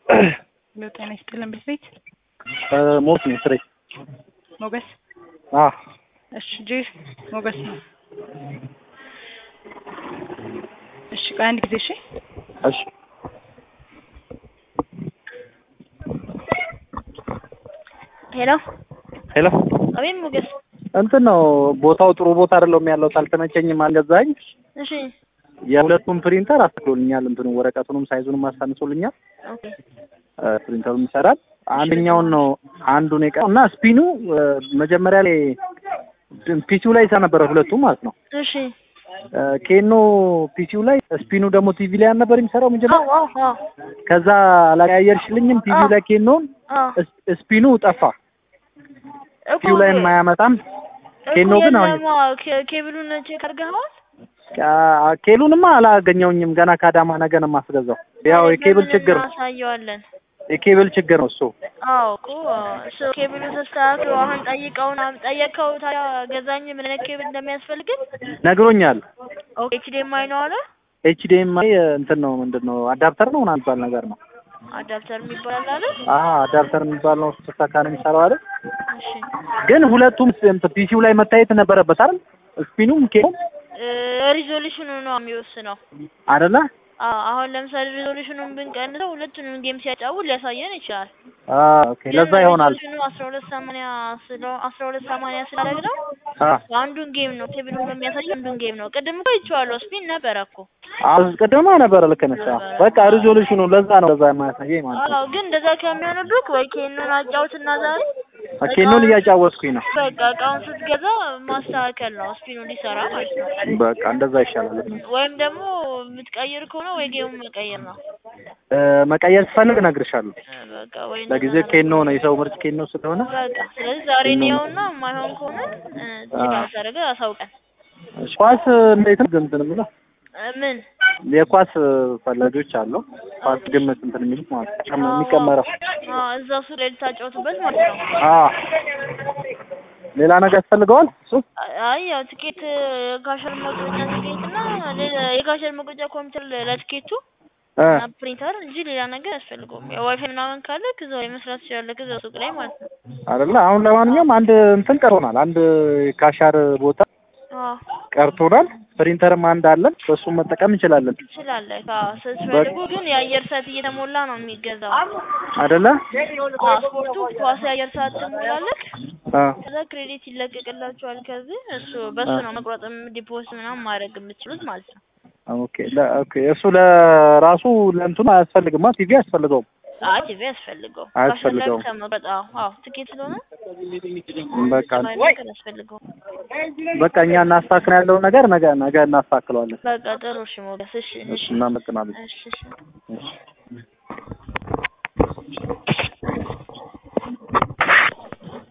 ጤና ይስጥልን ቤት ቤት ሞት ነው ስሬ ሞገስ አ እሺ ጄ ሞገስ ነው እሺ ቆይ አንድ ጊዜ እሺ እሺ ሄሎ ሄሎ አቤት ሞገስ እንትን ነው ቦታው ጥሩ ቦታ አይደለም ያለው አልተመቸኝም አልገዛኝ እሺ የሁለቱም ፕሪንተር አስተክሎልኛል እንትኑ ወረቀቱንም ሳይዙንም አሳንሶልኛል ኦኬ ፕሪንተሩም ይሰራል አንደኛውን ነው አንዱን የቀረው እና ስፒኑ መጀመሪያ ላይ ፒሲው ላይ ይሰራ ነበረ ሁለቱም ማለት ነው እሺ ኬኖ ፒሲው ላይ ስፒኑ ደግሞ ቲቪ ላይ አልነበር የሚሰራው መጀመሪያ አዎ አዎ አዎ ከዛ አላቀያየርሽልኝም ቲቪው ላይ ኬኖን አዎ ስፒኑ ጠፋ እኮ ቲቪው ላይ የማያመጣም ኬኖ እኮ ግን አሁን የለማ ኬ- ኬብሉን ቼክ አድርገኸዋል? አ- ኬሉንማ አላገኘውኝም ገና ከአዳማ ነገ ነው የማስገዛው ያው የኬብል ችግር እናሳየዋለን። የኬብል ችግር ነው እሱ አዎ እኮ እሱ ኬብሉ ተስተካክሎ አሁን ጠይቀውን ጠየቅከው ታዲያ ገዛኝ ምን አይነት ኬብል እንደሚያስፈልግን ነግሮኛል ኦኬ ኤችዲኤምአይ ነው አለ ኤችዲኤምአይ እንትን ነው ምንድን ነው አዳፕተር ነው ምናምን የሚባል ነገር ነው አዳፕተር የሚባል አለ አ አዳፕተር የሚባል ነው ስታካ ነው የሚሰራው አይደል እሺ ግን ሁለቱም ፒሲው ላይ መታየት ነበረበት አይደል ስፒኑም ኬሉም ሪዞሉሽኑ ነው የሚወስነው አይደለ አዎ አሁን ለምሳሌ ሪዞሉሽኑን ብንቀንሰው ሁለቱንም ጌም ሲያጫውት ሊያሳየን ይችላል አ ኦኬ ለዛ ይሆናል ሪዞሉሽኑ አስራ ሁለት ሰማንያ ስለ አስራ ሁለት ሰማንያ ስላደረግነው አ አንዱን ጌም ነው ቴብሉ የሚያሳየው አንዱን ጌም ነው ቅድም እኮ ይቼዋለሁ ስፒን ነበረ እኮ አስቀድማ ነበረ ልክ ነሽ አዎ። በቃ ሪዞሉሽኑ ለዛ ነው ለዛ የማያሳየኝ ማለት ነው አዎ ግን እንደዛ ከሚሆንብህ ወይ ኬኑን አጫውትና ዛሬ ኬኑን እያጫወትኩኝ ነው በቃ እቃውን ስትገዛ ማስተካከል ነው ስፒኑ እንዲሰራ ማለት ነው በቃ እንደዛ ይሻላል ወይም ደግሞ የምትቀይር ከሆነ ወይ ጌሙን መቀየር ነው እ መቀየር ስፈልግ እነግርሻለሁ እ በቃ ወይ ለጊዜ ኬኖ ነው የሰው ምርጭ ኬኖ ስለሆነ በቃ ስለዚህ ዛሬ እንየውና የማይሆን ከሆነ ችግር አሳደረገ አሳውቀን እሺ፣ ኳስ እንዴት ነው እንትን ብለው እ ምን የኳስ ፈላጊዎች አሉ ኳስ ግምት እንትን የሚሉት ማለት ነው የሚቀመረው አዎ እዛው እሱ ላይ ልታጫውቱበት ማለት ነው አ ሌላ ነገር ያስፈልገዋል እሱ አይ ያው ትኬት የካሸር መቁረጫ ትኬት እና ሌላ- የካሸር መቁረጫ ኮምፒውተር ለትኬቱ እ እና ፕሪንተር እንጂ ሌላ ነገር አያስፈልገውም። ያው ዋይፋይ ምናምን ካለ ከዛው ላይ መስራት ትችላለህ ከዛው ሱቅ ላይ ማለት ነው። አይደለ አሁን ለማንኛውም አንድ እንትን ቀርቶናል አንድ ካሻር ቦታ አዎ ቀርቶናል ፕሪንተርም አንድ አለን በሱም መጠቀም እንችላለን ትችላለህ። አዎ ስትፈልጉ ግን የአየር ሰዓት እየተሞላ ነው የሚገዛው። አይደለ አዎ ስፖርቱ ኳስ የአየር ሰዓት ትሞላለህ። አ ከዛ ክሬዲት ይለቀቅላችኋል። ከዚህ እሱ በሱ ነው መቁረጥም ዲፖዚት ምናምን ማድረግ የምትችሉት ማለት ነው። ኦኬ ለ ኦኬ እሱ ለራሱ ለእንትኑ አያስፈልግማ ቲቪ አያስፈልገውም አይ ቲቪ ያስፈልገው አያስፈልገውም። ከመቁረጥ አዎ አዎ ትኬት ስለሆነ በቃ ነገር ያስፈልገው። በቃ እኛ እናስተካክል ያለውን ነገር ነገ ነገ እናስተካክለዋለን በቃ ጥሩ እሺ ሞገስ እሺ እሺ እናመሰግናለን እሺ እሺ እሺ